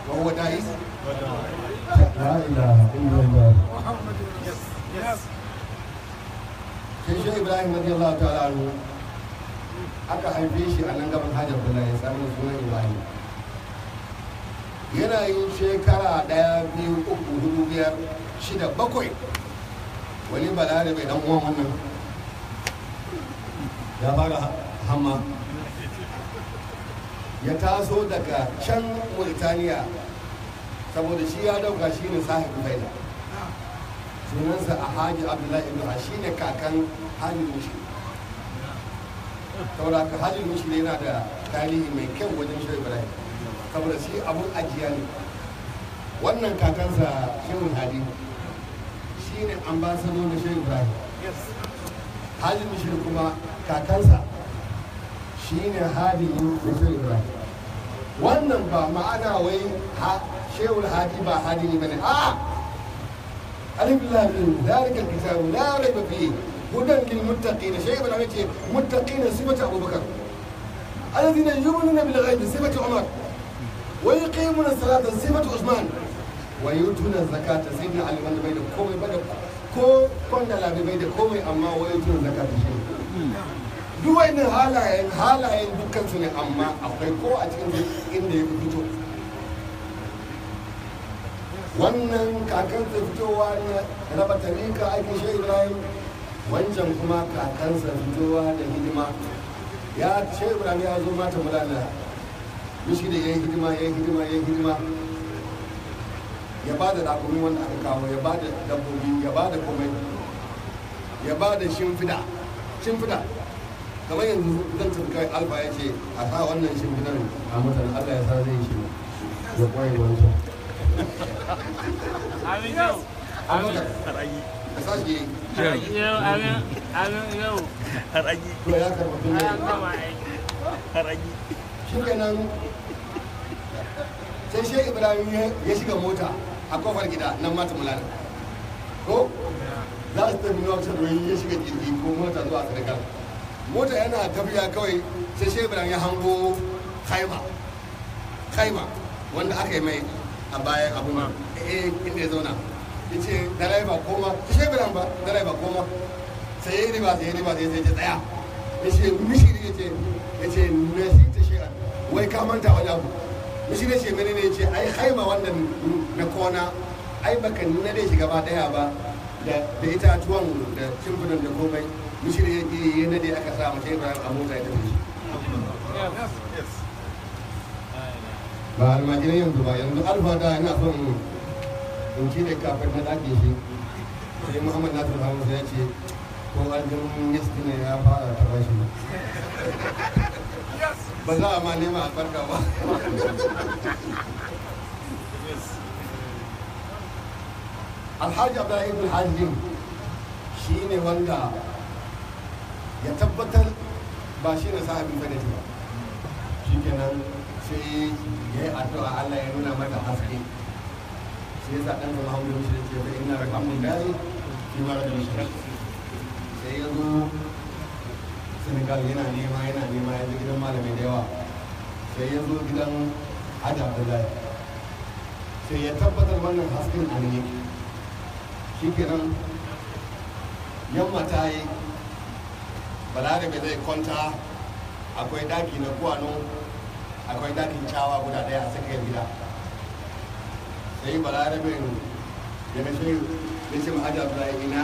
وهو داعي لا إله إلا الله sai shi ibrahim radiyallahu ta'ala anhu aka haife shi a nan gaban hajjar abdullahi ya samu sunan ibrahim yana yin shekara ɗaya biyu uku hudu biyar shida bakwai wani balare mai dan uwan wannan ya fara hamma ya taso daga can mauritaniya saboda shi ya dauka shi ne sahibin faida sunansa a haji abdullahi ibn shi ne kakan haji mushi saboda haka haji mushi ne yana da tarihi mai kyau wajen shi ibrahim saboda shi abun ajiya ne wannan kakansa shehun hadi shi ne ambasado na shehu ibrahim haji mushi kuma kakansa shi ne hadi na shehu ibrahim wannan ba ma'ana wai shehu hadi ba hadi ne bane a'a ألف لام ميم ذلك الكتاب لا ريب فيه هدى للمتقين شيء من عمته متقين صفة أبو بكر الذين يؤمنون بالغيب صفة عمر ويقيمون الصلاة صفة عثمان ويؤتون الزكاة سيدنا علي بن بيد كومي بدا ko kwanda labi bai da komai amma wai tun zaka ta shi duk wani halayen halayen dukkan su ne amma akwai ko a cikin inda ya fito wannan kakansa fitowa na raba tarika aikin shi ibrahim wancan kuma kakansa fitowa da hidima ya shi ibrahim ya zo mata mulana mishi da ya yi hidima ya yi hidima ya yi hidima ya ba da rakumin wanda aka kawo ya ba da dabbobi ya ba da komai ya ba da shimfida shimfida kamar yanzu zan tafi kai alfa ya ce a sa wannan shimfidan a mutane allah ya sa zai shi ya kwaye wancan Amin yau. Amin. ka sa shi Yau, amin. Amin yau. to ya karɓa tun An gama aiki. shi kenan sai shi ibrahim ya shiga mota a kofar gida nan mata mulana ko za su tafi nuwa kusa domin ya shiga jirgi ko mota zuwa senegal mota yana tafiya kawai sai shi ibrahim ya hango kaima kaima wanda aka yi mai a bayan abu ma eh inda ya zauna ya ce direba koma shi ibrahim ba direba koma sai ya yi riba sai ya yi riba sai ya ce tsaya ya ce mishiri ya ce ya ce nasi ta shi'a wai ka manta wani abu mishiri ya ce mene ne ya ce ai haima wannan na kona ai baka nuna dai shi gaba daya ba da da itatuwan da shimfinan da komai mishiri ya ke yi na dai aka sa mace ibrahim a mota ya tafi shi ba almajiran yanzu ba yanzu alfa da ina son in ci da kafin na ɗaki shi sai muhammad nasir hamza ya ce ko aljihun yasti ne ya fara taɓa shi ba za a ma nema albarka ba alhaji abdullahi ibn hajjin shi ne wanda ya tabbatar ba shi ne sahabin fadati ba shi kenan sai ya yi addu'a allah ya nuna mata haske sai ya sa ɗan zama hamdu shi da ce fa ina rakamun dai fi mara da shi sai ya zo senegal yana nema yana nema ya zo gidan malamai da yawa sai ya zo gidan hajji abdullahi sai ya tabbatar wannan hasken a ne shi kenan yamma ta yi balarabe zai kwanta akwai daki na kwano akwai dakin cawa guda daya a tsakiyar gida sai balarabe ya na shi ya ce hajji abdullahi ina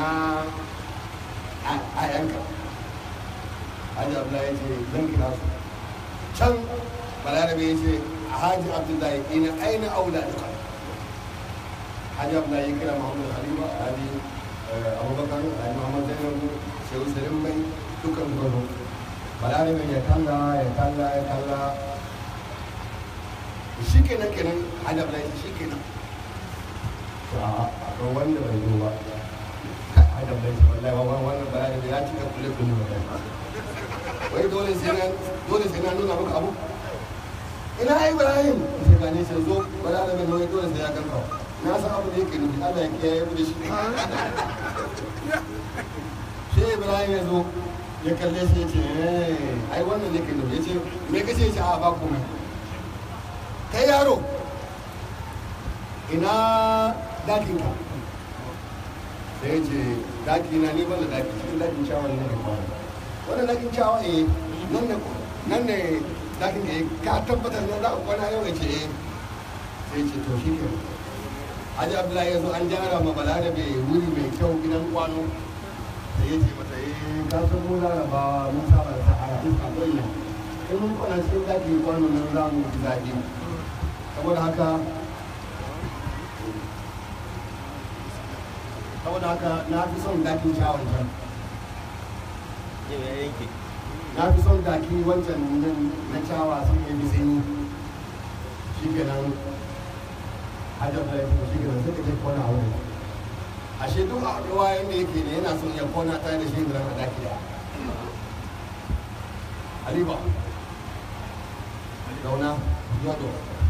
a yanka hajji abdullahi ya ce zan kira su can balarabe ya ce a hajji abdullahi ina aina aula duka hajji abdullahi ya kira muhammadu halima hajji abubakar hajji muhammadu zainabu shehu salim bai dukkan gwaro balarabe ya kalla ya kalla ya kalla shi kenan kenan hajji abdullahi ya ce shi kenan a wanda bai zo ba adam bai ce wallahi wa wannan bayani da ya cika kule kule ba wai dole sai na dole sai na nuna maka abu ina ai ibrahim sai ka ne sai zo bala da mai dole sai ya ganka na san abu da yake nufi Allah ya kiyaye mu da shi sai ibrahim ya zo ya kalle shi ya ce eh ai wannan yake nufi ya ce me kace ya ce a ba komai kai yaro ina dakin ka sai ya ce daki na ni banda daki cikin dakin cawa ne da kwana wannan dakin cawa eh nan ne nan ne dakin ka eh ka tabbatar ne za ka kwana yau ya ce eh sai ya ce to shi ke Haji Abdullahi ya zo an gyara ma Balarabe wuri mai kyau gidan kwano sai ya ce mata eh ka san mu larabawa mun saba da sahara iska bayyana in mun kwana cikin dakin kwano nan za mu ji daɗi saboda haka saboda haka na fi son dakin shawon can Yau ya yanke. na fi son daki wancan nan na cawa sun yi bisanyi shi ke nan hajjar da ya fi shi ke nan suka je kona a wurin ashe duk a ruwa yadda yake ne yana son ya kona tare da shi da a daki da aliba zauna yado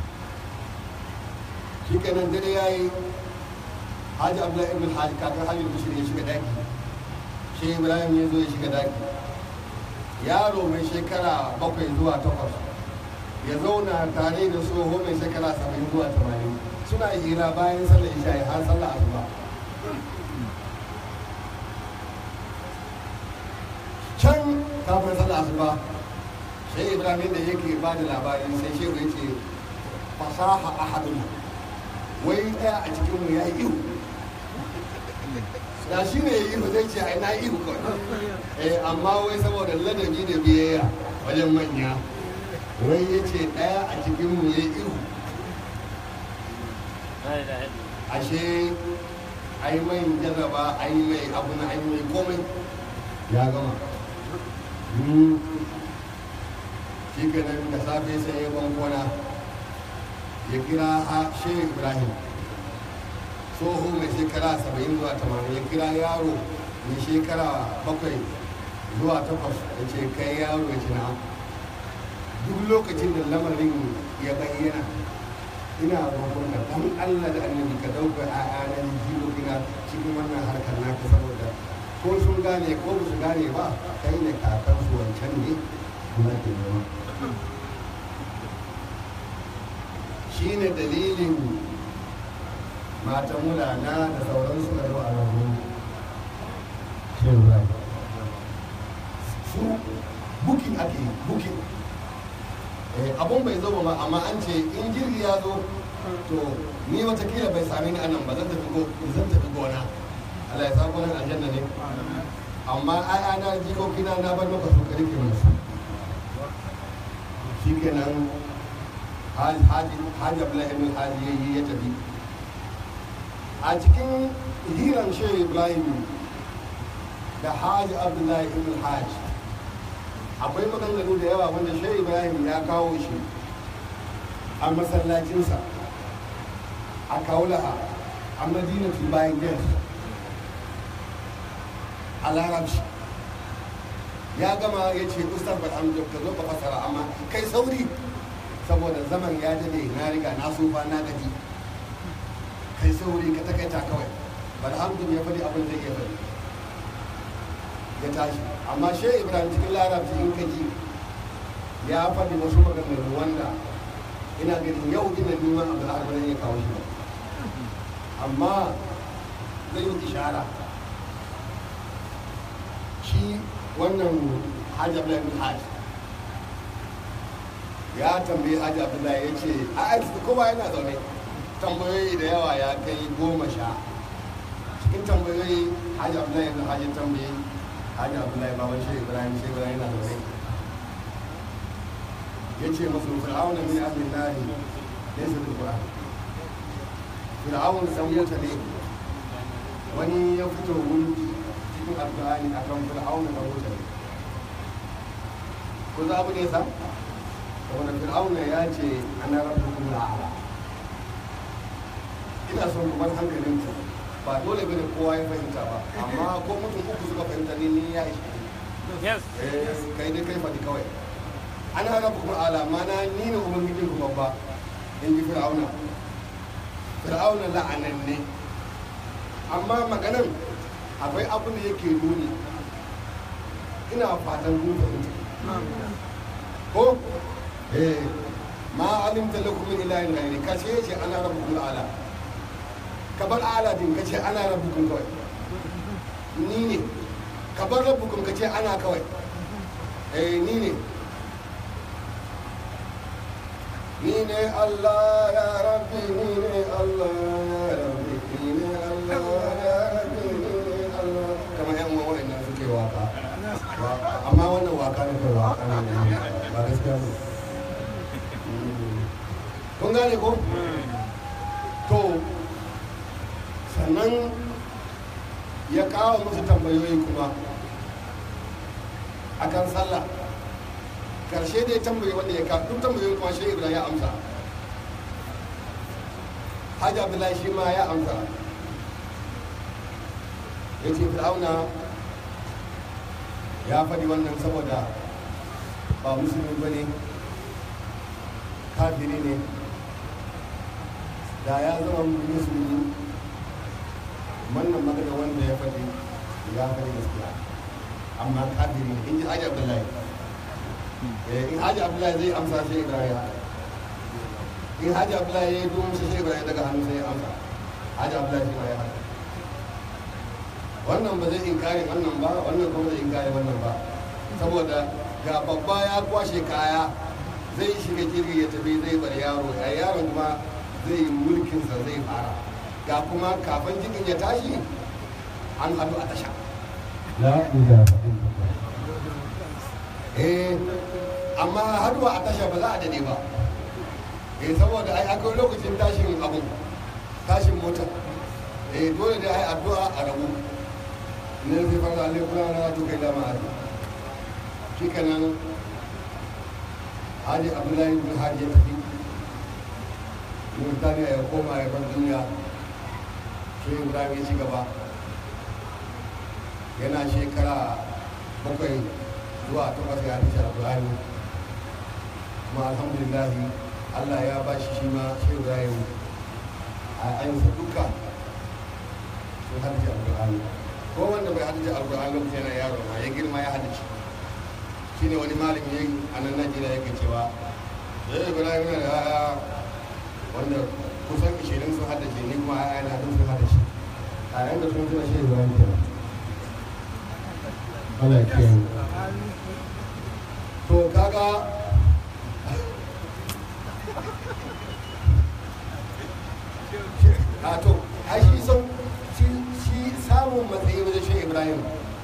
shi ke nan dare ya yi hajji abdullahi ibn hajji kakar hajji bishir ya shiga daki shi ibrahim ya zo ya shiga daki yaro mai shekara bakwai zuwa takwas ya zauna tare da tsoho mai shekara saba'in zuwa tamanin suna hira bayan sallar isha har sallar asuba can kafin sallar asuba sai ibrahim da yake ba da labari sai shehu ya ce fasaha ahadun wai daya a cikinmu ya yi ihu da shi ne yi zai ce ai na yi ihu kawai eh amma wai saboda ladabi da biyayya wajen manya wai ya ce ɗaya a cikinmu ya yi ihu ashe ai mai jarraba ai mai abu na ai mai komai ya gama Hmm. shi kenan da safe sai ya bankona ya kira ha shehu ibrahim tsoho mai shekara saba'in zuwa tamanin ya kira yaro mai shekara bakwai zuwa takwas ya ce kai yaro ya ce na duk lokacin da lamarin ya bayyana ina roƙon da dan Allah da annabi ka dauka ƴaƴana jilogina cikin wannan harkar naka saboda ko sun gane ko ba su gane ba kai ne kakar su wancan ne kuma ke nema shi ne dalilin matan mulana da sauransu da zuwa rabu shehu rai su bukin ake yi, bukin Eh, abun bai zo ba amma an ce in jirgi ya zo to ni watakila bai sami ni anan ba zan tafi go zan tafi gona Allah ya sa gonan aljanna ne amma ai ana jikokina na bar maka su karike musu shikenan haji haji haji Abdullahi ibn Haji yayi ya tafi a cikin hiran shehu Ibrahim da haji Abdullahi ibn Haji akwai maganganu da yawa wanda shehu ibrahim ya kawo shi a masallacinsa a kaulaha a madinatul bayan gate a larabci ya gama ya ce ustaz barhamdu ka zo ka fasara amma kai sauri saboda zaman ya dade na riga na sufa na gaji kai sauri ka takaita kawai barhamdu ya faɗi abin da ya faɗi ya tashi amma shehu ibrahim cikin larabci in ka ji ya faɗi wasu maganganu wanda ina ganin yau ina neman abu da arba ya kawo shi ba amma zai yi ishara shi wannan hajji abdullahi bin hajji ya tambayi hajji abdullahi ya ce a aiki kowa yana zaune tambayoyi da yawa ya kai goma sha cikin tambayoyi hajji abdullahi bin hajji tambayi hajji abdullahi baban shi ibrahim shi ibrahim na zaune ya ce masu fir'aun min ahli nari ne su da qur'an fir'aun dan wuta ne wani ya fito wuri cikin alqur'ani akan fir'aun da wuta ne ko za abu ne sa saboda fir'aun ya ce ana rabbukum al'ala ina son ku bar hankalinku ba dole bane kowa ya fahimta ba amma ko mutum uku suka fahimta ne ni ya ishe Yes. eh kai dai kai faɗi kawai an hana kuma alama na ni ne ubangijin ku babba in ji fir'auna fir'auna la'anan ne amma maganan akwai abin da yake nuni ina fatan kun fahimta ko eh ma alimta lakum min ilahin ghairi kashe ce ana rabbukum ala ka bar aladin ka ce ana rabbukum kawai ni ne ka bar rabbukum ka ce ana kawai eh ni ne ni ne Allah ya rabbi ni ne Allah ya rabbi ni ne Allah ya rabbi ni ne Allah kamar yan uwan wa'annan suke waka Wa- amma wannan waka ne kai waka ne ba gaskiya ne kun gane ko to sannan ya kawo musu tambayoyi kuma akan sallah karshe dai tambayi wanda ya kawo duk tambayoyin kuma shi ibrahim ya amsa hajji abdullahi shi ma ya amsa ya ce fir'auna ya faɗi wannan saboda ba musulmi ba ne kafiri ne da ya zama musulmi wannan magana wanda ya faɗi ya faɗi gaskiya amma kafiri ne in ji hajji abdullahi Eh, in hajji abdullahi zai amsa sai ibrahim in hajji abdullahi ya yi domin sai ibrahim daga hannu sai ya amsa hajji abdullahi shi ma ya haka wannan ba zai inkari wannan ba wannan kuma zai inkari wannan ba saboda ga babba ya kwashe kaya zai shiga jirgi ya tafi zai bar yaro a yaron kuma zai yi mulkinsa zai fara ga kuma kafin jirgin ya tashi an haɗu a tasha La ilaha illallah. eh amma haduwa a tasha ba za a dade ba eh saboda ai akwai lokacin tashin abu tashin mota eh dole da ai addu'a a rabu ne zai fara alai kula na to kai dama hadi shikenan Haji Abdullahi bin Haji ya tafi Murtaniya ya koma ya bar duniya shi Ibrahim ya ci gaba yana shekara bakwai zuwa takwas ya hadisi alƙur'ani kuma alhamdulillahi allah ya ba shi shi ma shi ibrahim a ayyuka duka sun hadisi alƙur'ani ko wanda bai hadisi alƙur'ani lokacin yana yaro ma ya girma ya hadisi shi ne wani malami ya a nan najeriya yake cewa sai ibrahim yana da yaya wanda kusan ishirin sun haddace ni kuma yaya na duk sun haddace a yayin da sun tuna shi ibrahim kenan Allah ya kiyaye. to kaga a to ai shi son shi shi samun matsayi wajen shi ibrahim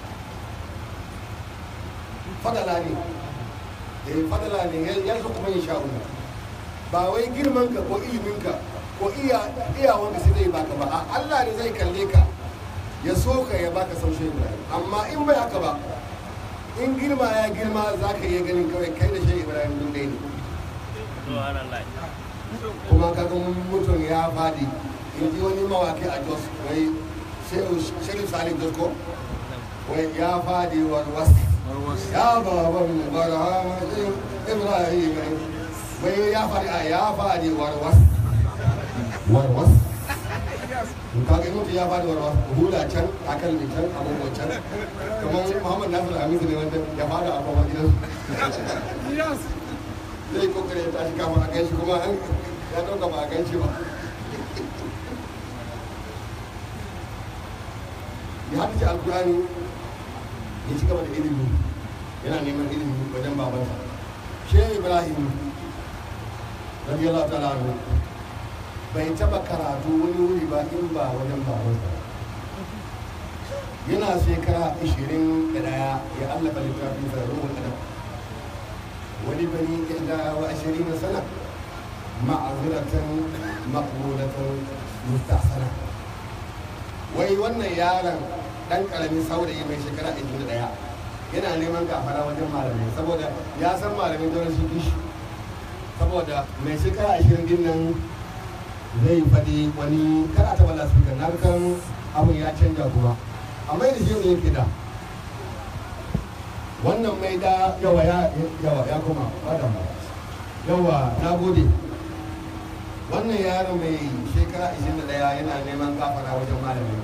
fadala ne eh fadala ne ya- ya so kuma yin sha'u ba wai girman ka ko ilimin ka ko iya iyawanka sai zai baka ba a Allah ne zai kalle ka ya so ka ya baka sau shi ibrahim amma in bai haka ba in girma ya girma za ka iya ganin kawai kai da shi ibrahim duk dai ne Subhanallah. kuma kaga mutum ya fadi in ji wani mawaki a jos wai shirin salim jos ko wai ya fadi warwas ya baban barhamajin ibrahim wai ya fadi a ya fadi warwas warwas in kaga mutum ya fadi warwas hula can akalmi can abubuwan can kamar muhammad nasir hamidu ne wanda ya fada a kwamar gidan zai kokare ya tashi kama a ganshi kuma an ya dauka ba a ganshi ba ya haɗu alkurani ya ci gaba da ilimi yana neman ilimi wajen babansa shehu ibrahim radiyallahu ta'ala anhu bai taba karatu wani wuri ba in ba wajen babansa yana shekara 21 ya allafa littafin sa ruhul adab ولبني إحدى وعشرين سنة معذرة مقبولة مستحسنة wai wannan yaron dan karamin saurayi mai shekara 21 yana neman gafara wajen malamai saboda ya san malamai don su kishi saboda mai shekara 20 din nan zai faɗi wani kar a taɓa lasfika na kan abin ya canja kuma amma da shi ne yake da wannan mai da yawa ya yawa ya kuma bada mu yawa na gode wannan yaro mai shekara 21 yana neman gafara wajen malami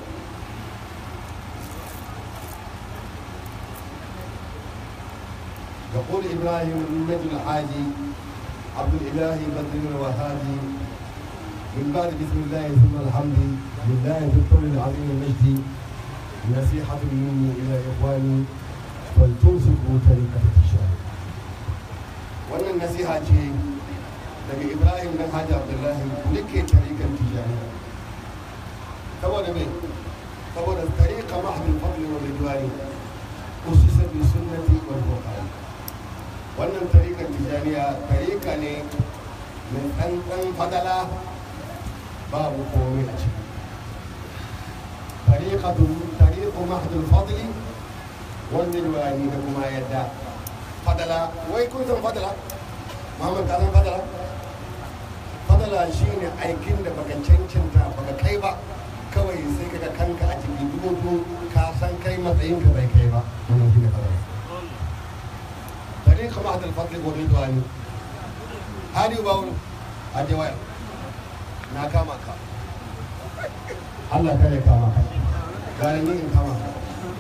يقول إبراهيم النجم الحاجي عبد الإله بدر الوهابي من بعد بسم الله ثم الحمد لله في الطول العظيم المجد نصيحة مني إلى إخواني فلتمسكوا طريقة التجارة wannan nasiha ce daga ibrahim dan hajji abdullahi nake tarikan tijaniya saboda mai saboda tariqa mahdul fadli wa ridwani usisa bi sunnati wal qur'an wannan tarikan tijaniya tarika ne mai ɗanɗan fadala babu komai a ciki tariqatu tariqu mahdul fadli wal ridwani da kuma yadda fadala wai kun san fadala muhammad ka san fadala fadala shine aikin da baka cancanta baka kai ba kawai sai kaga kanka a cikin dubu ka san kai matsayin ka bai kai ba wannan shine fadala tariqa mahdul fadli wal ridwani hadi bawul aje waya na kama ka Allah kare kama ka gane ni in kama ka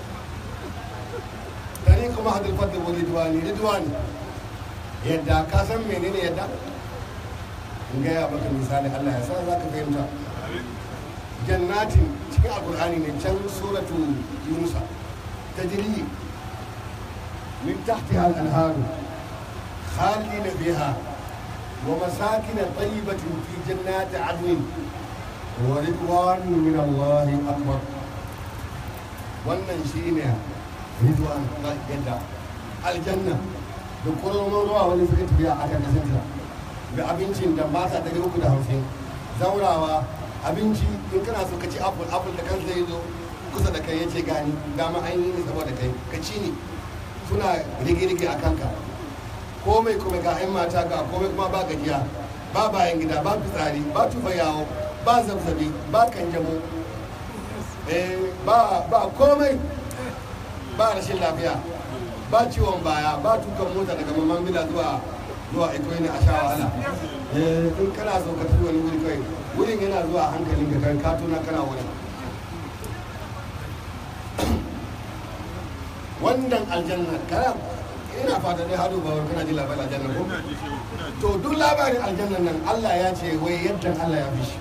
tariqa mahdul fadli wal ridwani ridwani yadda ka san menene yadda in gaya maka misali Allah ya sa za ka fahimta jannatin cikin alkur'ani ne can suratu yunusa tajri min tahtiha al-anhar khalidina fiha wa masakin tayyibatin fi jannati adnin wa ridwan min Allah akbar wannan shine ridwan yadda aljanna da kuromon ruwa wani suka tafiya a kan kasansa ga abincin da ba sa ɗari uku da hamsin zaurawa abinci in kana so ka ci apple apple da kansa ya zo kusa da kai ya ce gani dama an yi ne saboda kai ka ci ne suna rige-rige a kanka komai kuma ga 'yan mata ga komai kuma ba gajiya ba bayan gida ba fitsari ba tufa yawo ba zabzabi ba kanjamo ba ba komai ba rashin lafiya ba ciwon baya ba tukan mota daga mamman bila zuwa zuwa ikoyi ne a sha wahala in kana so ka tafi wani wuri kai wurin yana zuwa hankalin ka kan katuna kana wurin wannan aljanna kana ina fata dai hadu bawar kana ji labarin aljanna ko to duk labarin aljanna nan Allah ya ce wai yadda Allah ya fi shi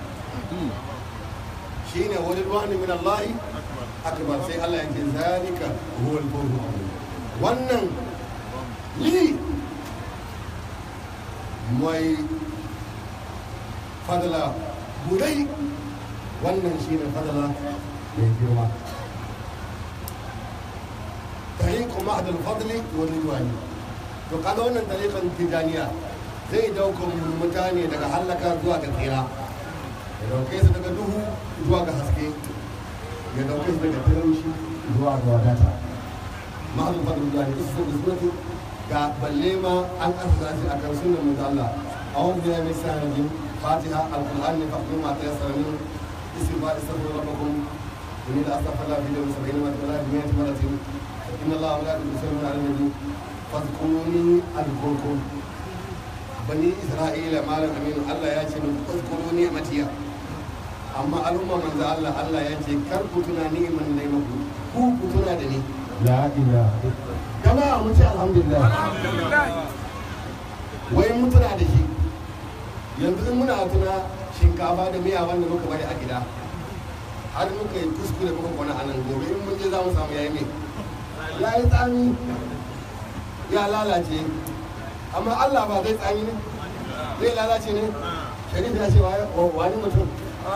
shine wani ruwani min Allah akbar sai Allah ya ce zalika huwa al-fawzul azim wannan li mai fadala budai wannan shi ne fadala mai girma tariqu ma'ad al-fadli wa ridwani to kaga wannan tariqan tijaniya zai dauka mutane daga halaka zuwa ga tsira ya dauke su daga duhu zuwa ga haske ya dauke su daga talauci zuwa ga wadata ma'ad al-fadli wa ridwani ga balle ma an asasa shi a kan sunan manzo Allah a wani biya mai sa rajin fatiha alquran ne faqdu ma ta yasara min istighfar istaghfiru rabbakum inni la astaghfiru fi yawmin sab'ina wa ta'ala bi mi'ati maratin inna Allah la yusallu ala nabi fadhkuruni adhkurkum bani isra'ila malam aminu Allah ya ce min fadhkuruni matiya amma al'umma manzo Allah Allah ya ce kar ku tuna ni'iman da ya muku ku ku tuna da ni La ilaha jama'a mun ce alhamdulillah wai mun tuna da shi yanzu in muna tuna shinkafa da miya wanda muka bari a gida har muka yi kuskure muka kwana a nan gobe in mun je za mu samu yayi mai ya yi tsami ya lalace amma Allah ba zai tsami ne zai lalace ne sharif ya ce wani mutum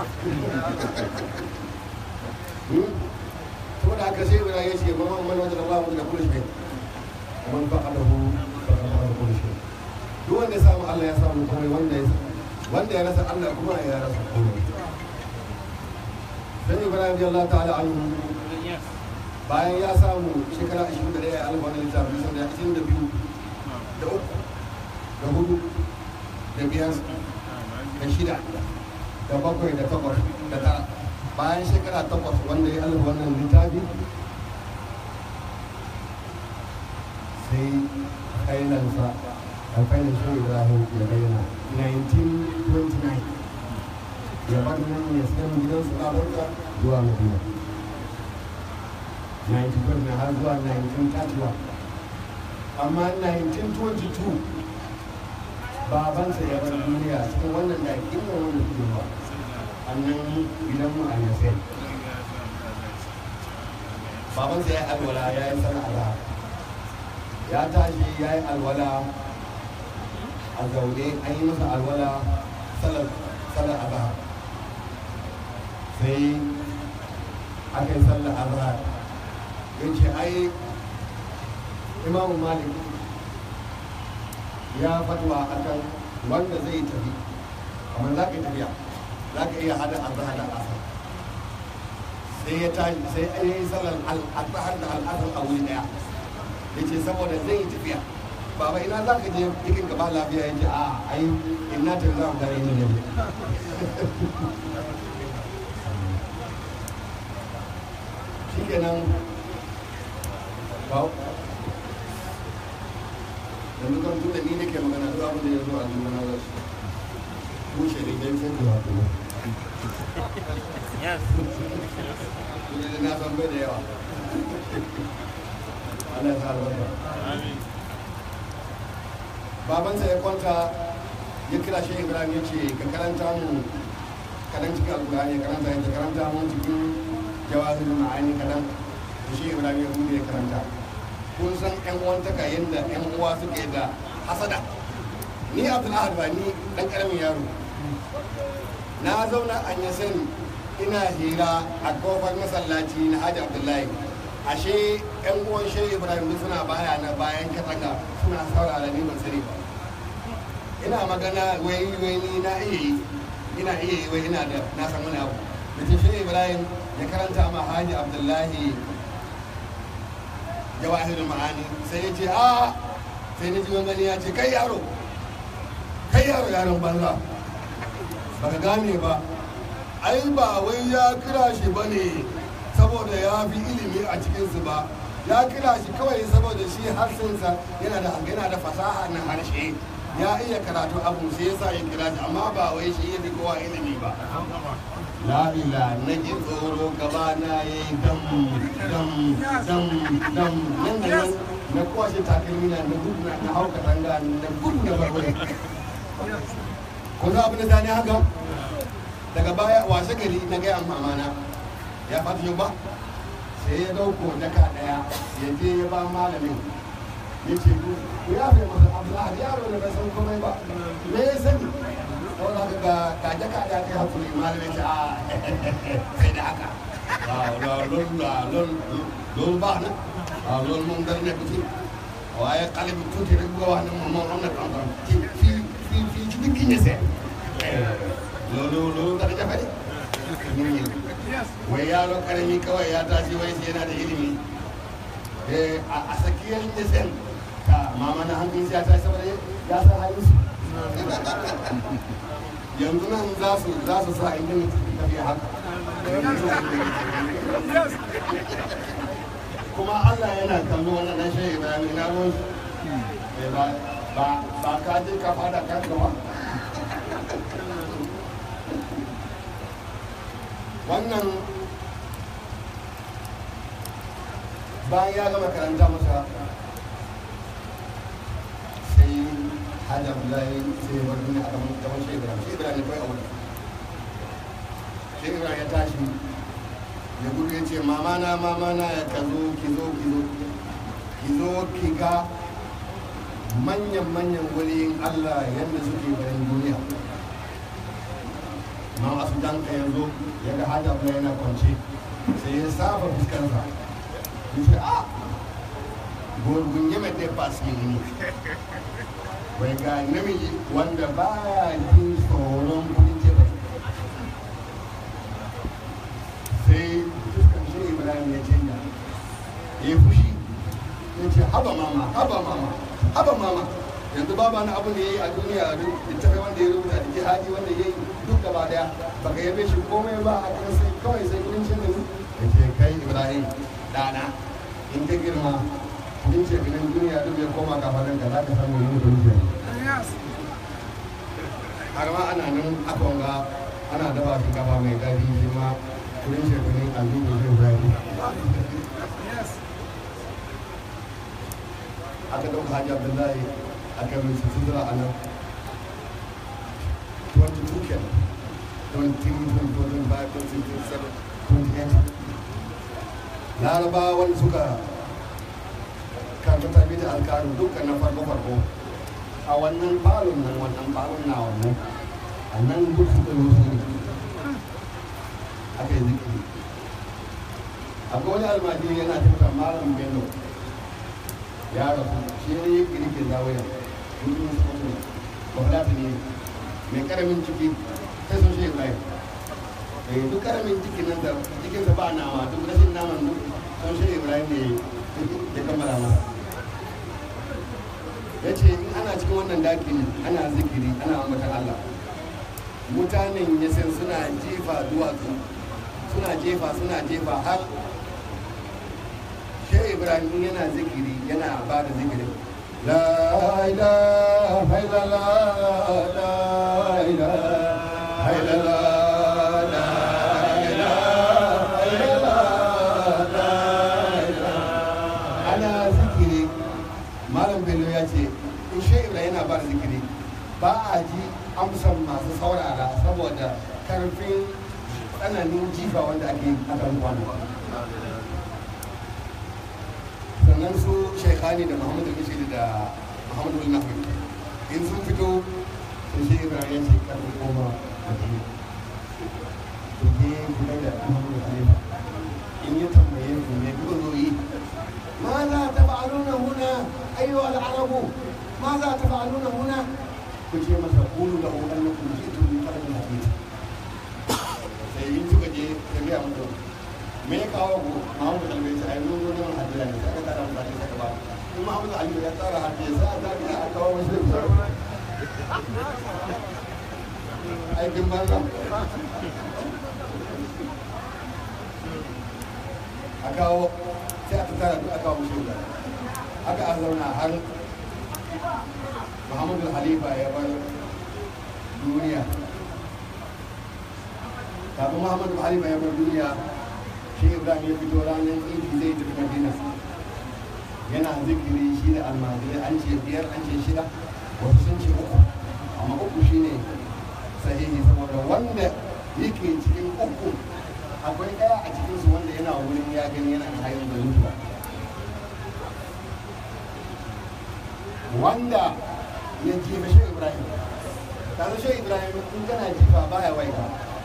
saboda haka sai wani ya ce mamman man wajen Allah wajen kullu shi man faqadahu faqadahu kullu shi duk wanda ya samu Allah ya samu komai wanda ya wanda ya rasa Allah kuma ya rasa komai sai Ibrahim radiyallahu ta'ala anhu bayan ya samu shekara 21 ya alfa na littafi sun da 22 da uku da hudu da biyar da shida da bakwai da takwas da tara bayan shekara takwas wanda ya alfa wannan littafi sai kailansa alfainin shi ibrahim ya bayyana 1929 ya bar nan ya sayan gidansu a barka zuwa madina 1929 har zuwa 1931 amma 1922 babansa ya bar duniya cikin wannan da ake wannan wannan kuma nan gidanmu a yasai babansa ya yi alwala ya yi sana azhar ya tashi ya yi alwala a zaune an yi masa alwala salar salar azhar sai aka yi sallar azhar ya ce ai imamu malik ya fatwa akan wanda zai tafi amma za ka yi tafiya za ka iya hada azhar da asar sai ya tashi sai an yi sallar azhar da al'asar a wuri daya ya ce saboda zai yi tafiya baba ina za ka je ikin gaba lafiya ya ce a ai ina ta za mu gare ni ne shi kenan ba yanzu kan tunda ni nake magana duk abin da ya zo a zuwa na wasu kushe ne dai sai da wato Yes. kuma da na san bai da yawa Allah ya sa albarka Amin. babansa ya kwanta ya kira shi ibrahim ya ce ka karanta mu kadan cikin alkurani ya karanta ya ce karanta mu cikin jawahir ma'ani kadan da shi ibrahim ya bude ya karanta kun san yan uwan taka yadda yan uwa suke da hasada ni abdul ahad ba ni dan karamin yaro na zauna a sani ina hira a kofar masallaci na hajji abdullahi ashe yan uwan shehu ibrahim duk suna baya na bayan katanga suna saurara ni ban sani ba ina magana wai wai ni na iya yi ina iya yi wai ina da na san wani abu da ce shehu ibrahim ya karanta ma hajji abdullahi jawahirul ma'ani sai ya ce a sai na ji wani ya ce kai yaro kai yaro yaron banza baka gane ba ai ba wai ya kira shi ba ne saboda ya fi ilimi a cikinsu ba ya kira shi kawai saboda shi harsinsa yana da yana da fasaha na harshe ya iya karatu abu sai yasa ya kira shi amma ba wai shi ya fi kowa ilimi ba la ila na ji tsoro gaba na ya yi dam dam dam dam nan da nan na kwashe takalmi na na gudu na na hauka tanga na gudu na barbare ko za abin da zane haka daga baya washe gari na gaya mamana ya fata yau ba sai ya dauko daka daya ya je ya ba malamin ya ce ku ku ya fi masa abdullahi yaro da bai san komai ba me ya sani saboda haka ga ga daka daya kai hakuri malamin ce a sai da haka la lol la lol lol ba na a lol mun dar ne kuti waaye xale bi tuuti rek bu wax ne moom moom am na xam-xam ci fii fii fii ci digg ñese loolu loolu dara jafe de nit ñi wai yaro karami kawai ya tashi wai sai yana da ilimi eh a a sakiyar ñesen ka mama na hankali sai ya tashi saboda ya san halin su yanzu nan za su za su sa inda mutum tafiya haka kuma Allah yana kallo wannan dan shehu Ibrahim ina ruwan su Eh, ba ba ba ka je ka fada kan gaba wannan bayan ya gama karanta masa sai hajji abdullahi sai bar duniya a gaban gaban shehu Ibrahim shehu Ibrahim ne kawai a wurin shehu Ibrahim ya tashi ya gudu ya ce mama na mama na ya ka zo ki zo ki zo ki zo ki ga manyan manyan waliyin Allah yadda suke garin duniya ma wasu dan ka yanzu ya ga hajji abu yana kwance sai ya saba fuskarsa ya ce a gurgun yi mai dai fasi ne bai ga namiji wanda baya jin tsoron kudin ce sai fuskan shi ibrahim ya canja ya yi fushi ya ce haba mama haba mama haba mama yanzu baba na abin da ya yi a duniya duk littafai wanda ya rubuta da jihadi wanda ya yi duk gaba daya baka yabe shi komai ba a kan sai kawai sai kudin cin da ya ce kai ibrahim dana in ka girma kudin ce kudin duniya duk ya koma kafarin ka za ka samu yin kudin ce har ma ana nan aka wanga ana dafa shinkafa mai gari shi ma kudin ce kudin aljihu zai ibrahim aka ɗauka hajji abdullahi aka mai sutura a nan 22 kenan 23 25 26 27 larabawan suka karbi tarbi da alkaru dukkan na farko farko a wannan falon nan wannan falon na wannan a nan duk suka yi wasu ne aka yi zikiri akwai wani almajiri yana tafiya malam bello ya rasu shi ne yi kirkin zawaya mutum su kuma bakulata ne mai karamin ciki sai sun shi ibrahim eh duk karamin cikin nan da cikinsa ba nama duk rashin naman duk sun shi ibrahim ne ya kammala masa ya ce in ana cikin wannan dakin ana zikiri ana ambatan allah mutanen ya san suna jefa duwatsu suna jefa suna jefa har shi ibrahim yana zikiri yana ba da zikiri la ilaha illallah la ilaha illallah la ilaha illallah la ilaha ana zikiri malam bello ya ce in shi ibrahim yana ba da zikiri ba a ji amsan masu saurara saboda karfin tsananin jifa wanda ake akan kwano sannan su shekhani da muhammadu bishiri da muhammadu nafi in sun fito sun shi ibrahim ya ce karfi koma a ji su je kuma da muhammadu khalifa in ya tambaye ku me kuka zo yi ma za ta fa'aluna huna ayyuha al-arabu ma za ta fa'aluna huna ku ce masa kulu da hoton na kuma ce tuni kada da hadisi sai in suka je ka gaya muku me ya kawo ku Muhammadu Albai sai ai mun zo neman hadisi ne sai aka tara mutane saka ba in Muhammadu Albai ya tsara hadisi sai aka ga aka kawo musu da aikin banza a kawo sai aka tara duk aka kawo musu da aka a zauna har muhammadu halifa ya bar duniya kafin muhammadu halifa ya bar duniya shi ibrahim ya fito ranar idi zai tafi madina yana zikiri shi da almajirai an ce biyar an ce shida wasu sun ce uku amma uku shine sahihi saboda wanda yake cikin uku akwai ɗaya a cikinsu wanda yana wurin ya gani yana da hayan da mutuwa wanda ya jefa shi ibrahim kaza shi ibrahim in kana jifa baya waiga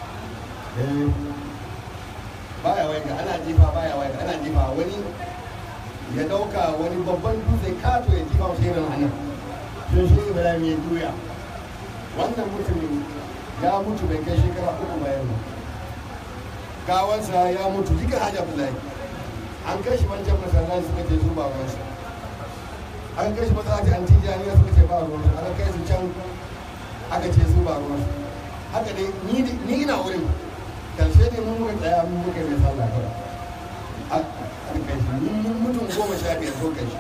baya waiga ana jifa baya waiga ana jifa wani ya dauka wani babban dutse kato ya jifa shi irin hannun sun shi ibrahim ya juya wannan mutumin ya mutu bai kai shekara uku bayan ba gawansa ya mutu jikin hajji abdullahi an kai shi wancan masallaci suka ce su ba ruwansa an kai shi masallaci an tijaniya suka ce ba ruwansa aka kai su can aka ce su ba ruwansa haka dai ni ina wurin karshe ne mun muka tsaya mun muka mai sallah kawai an kai shi mun mutum goma sha biyar ko kai shi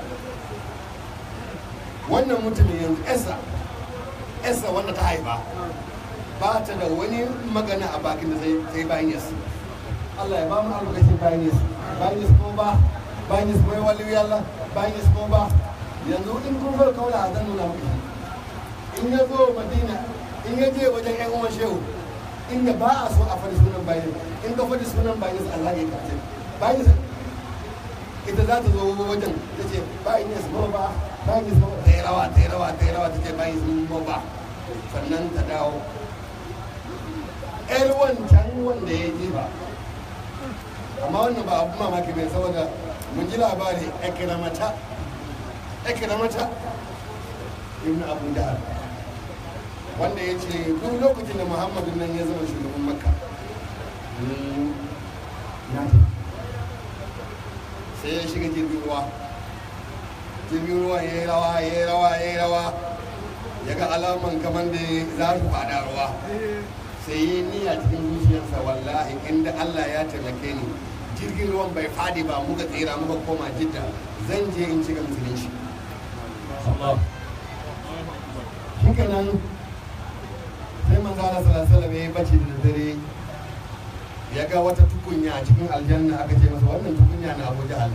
wannan mutumin yanzu esa esa wanda ta haifa ba ta da wani magana a bakin da sai bayan yasu Allah ya ba mu albarkacin bayan yasu bayan yasu kuma ba bayan yasu kuma wali yalla bayan yasu kuma ba yanzu in kun zo kaula a zan nuna muku in ya zo madina in ya je wajen yan uwan shehu inda ba a so a faɗi sunan bayan in ka faɗi sunan bayan yasu Allah ya kace bayan yasu ita za ta zo wajen ta ce bayan yasu kuma ba bayan yasu kuma ta yi rawa ta yi rawa ta yi rawa ta ce bayan yasu kuma ba sannan ta dawo ƴar wancan wanda ya jefa amma wannan ba abu mamaki bai saboda mun ji labari ekramata ekramata ibn abu dahar wanda ya ce duk lokacin da muhammadu nan ya zama shugaban makka sai ya shiga jirgin ruwa jirgin ruwa ya yi rawa ya yi rawa ya yi rawa ya ga alaman kamar da za su fada ruwa sai yi niyya cikin zuciyarsa wallahi inda Allah ya taimake ni jirgin ruwan bai fadi ba muka tsira muka koma jidda zan je in shiga musulunci shike nan sai manzo Allah sallallahu alaihi wasallam ya bacci da dare ya ga wata tukunya a cikin aljanna aka ce masa wannan tukunya na Abu Jahal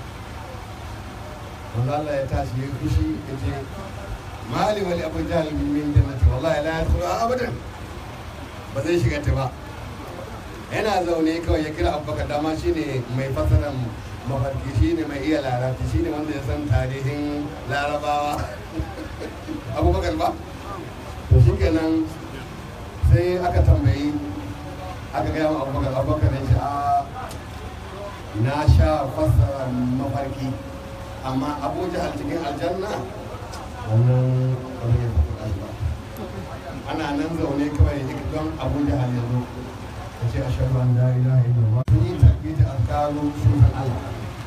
manzo Allah ya tashi ya fushi ya ce mali wali Abu Jahal min jannati wallahi la yadkhulu abadan ba zai shiga ta ba yana zaune kawai ya kira abubakar dama shine mai fasaran mafarki shine mai iya larabci shine wanda ya san tarihin larabawa abubakar ba to shi kenan sai aka tambayi aka gaya wa abubakar abubakar ya ce a na sha fasara mafarki amma abu jahal cikin aljanna wannan wani ya faɗi ba ana nan zaune kawai duk don abu jahal ya zo ya ce a shaɗu an da ilaha illallah sun yi tabbita a karo sunan allah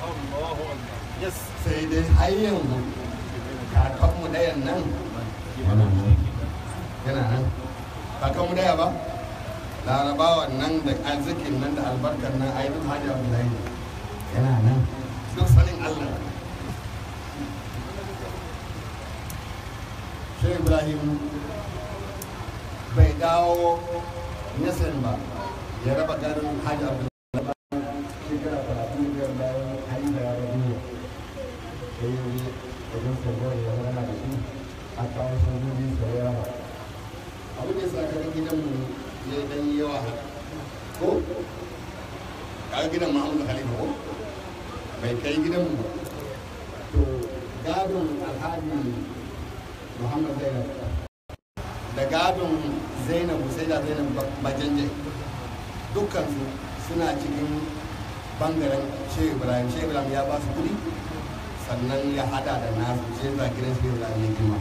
sai dai har yanzu kakanmu ɗayan nan yana nan kakanmu ɗaya ba larabawan nan da arzikin nan da albarkar nan a yi duk hajji abu da yana nan duk sanin allah shi ibrahim bai dawo nasin ba ya raba garin hajji abu da shekara talatin da biyar bayan hali da yaro duniya sai yi wuri wajen sarwar ya rana da shi a kawo sojoji sau yawa abu da sa ka gidanmu ya dan yi yawa ko ka gidan muhammadu khalifa ko bai kai gidanmu ba to gadon alhaji muhammad zainab da gadon zainabu sai da zainab bajanje dukkansu suna cikin bangaren shehu ibrahim shehu ibrahim ya ba su kudi sannan ya hada da nasu sai za gidan shehu ibrahim ya girma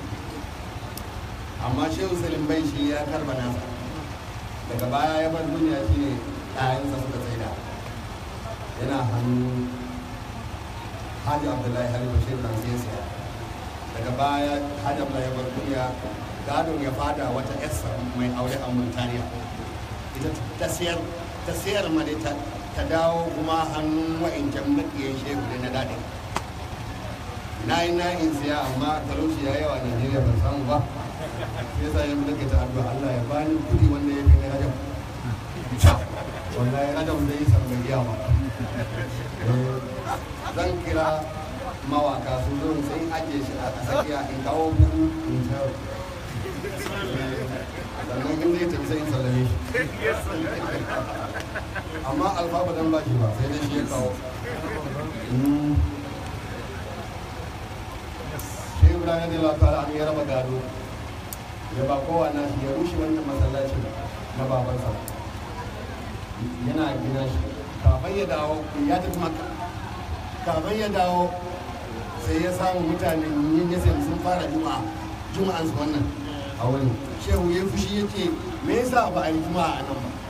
amma shehu salim bai shi ya karba nasa daga baya ya bar duniya shi ne ɗayansa suka tsaida yana hannu hajji abdullahi halifa shehu ibrahim sai ya siya daga baya hajji abdullahi ya bar duniya gadon ya fada wata yarsa mai aure a murtaniya ita ta siyar ta siyar ma dai ta ta dawo kuma hannun wa'incan makiyan shehu da na daɗe na yi na in siya amma talauci ya yawa najeriya ban samu ba sai yasa yanzu nake ta addu'a Allah ya bani kudi wanda ya fi na rajab wallahi rajab zai san bai iya ba zan kira mawaka su zo sai ajiye shi a tsakiya in kawo buhu in sayar sannan in zai tafi sai in sallame shi amma alfa ba dan bashi ba sai dai shi ya kawo shi ibrahim da Allah ta'ala an ya raba gado ya ba kowa na shi ya rushe wannan masallacin na babansa yana gina shi kafin ya dawo ya tafi maka kafin ya dawo sai ya samu mutane yin yasin sun fara juma'a juma'an su wannan a wurin shehu ya fushi ya ce me yasa ba a yi juma'a a nan ba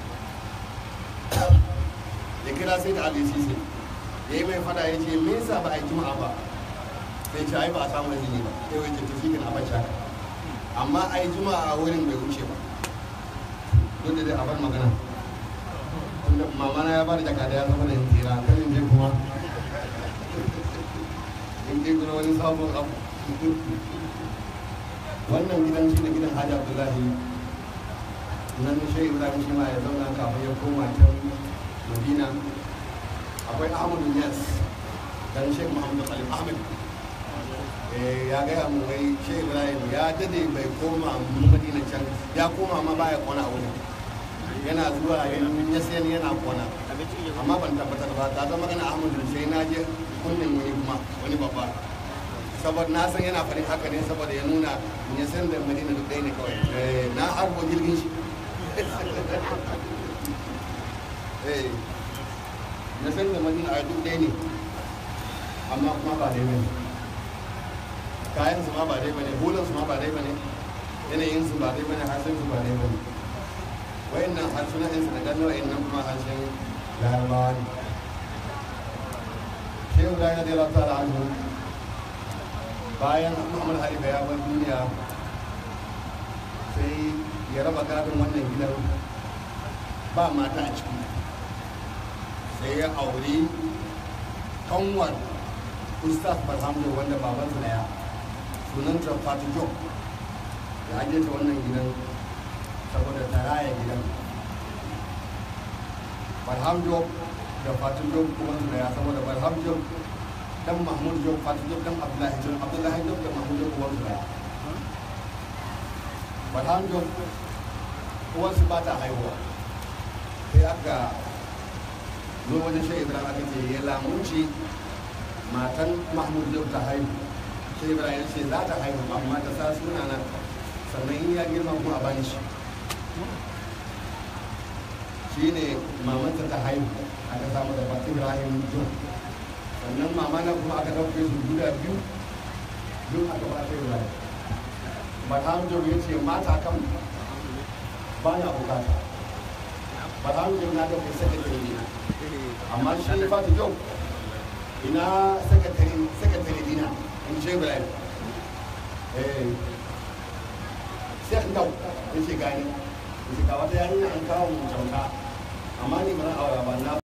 ya kira sai da alisisi ya yi mai fada ya ce me yasa ba a yi juma'a ba sai ce ai ba a samu izini ba sai wai ce tafi kan abin shaka amma a yi juma'a a wurin bai wuce ba duk da dai a bar magana tunda mamana ya bada jaka da ya zama da yin tsira kan in je kuma in je kuma wani sabon abu wannan gidan shi ne gidan hajji abdullahi nan shi ibrahim shi ma ya zauna kafin ya koma can madina akwai ahmadu yas dan shek muhammadu salim ahmed ya gaya mu wai shi ibrahim ya dade bai koma madina can ya koma ma baya kona wuri yana zuwa ya sayan yana kona amma ban tabbatar ba ta zama magana ahmadu sai na je kunnen wani kuma wani babba saboda na san yana farin haka ne saboda ya nuna ya san da madina duk ɗaya ne kawai na harbo jirgin shi na san da madina a duk ɗaya ne amma kuma ba dai bane kayan su ma ba dai bane hulan su ma ba dai bane yanayin su ba dai bane harshen su ba dai bane wayannan harsunan ɗinsu da gano wayannan kuma harshen larabawa ne shehu da ya dela ta anhu bayan muhammad harifa ya bar duniya sai ya raba gadon wannan gidan ba mata a ciki sai ya auri kanwar ustaz barhamdu wanda babansa daya sunanta fatu jok ya ajiye ta wannan gidan saboda ta raya gidan barham jok da fatu jok kuma su daya saboda barham jok dan mahmud jok fatu jok dan abdullahi jok abdullahi jok da mahmud jok kuma su daya barham jok uwansu ba ta haihuwa sai aka zo wajen shi ibrahim aka ce ya lamunci matan mahmud yau ta haihu shi ibrahim ya ce za ta haihu amma ta sa suna nan sannan in ya girma kuma a bani shi shi ne mamanta ta haihu aka samu da bakin ibrahim john sannan mama na kuma aka ɗauke su guda biyu biyu aka ba ta ibrahim ba ta john ya ce mata kan ba na bukata ba ta john na ɗauke sakatare ne amma shi fata john ina sakatare sakatare dina in ce ibrahim eh sai an dau ya ce gani ya ce ga wata yarinya an kawo mu kyauta amma ni ba na aura ba na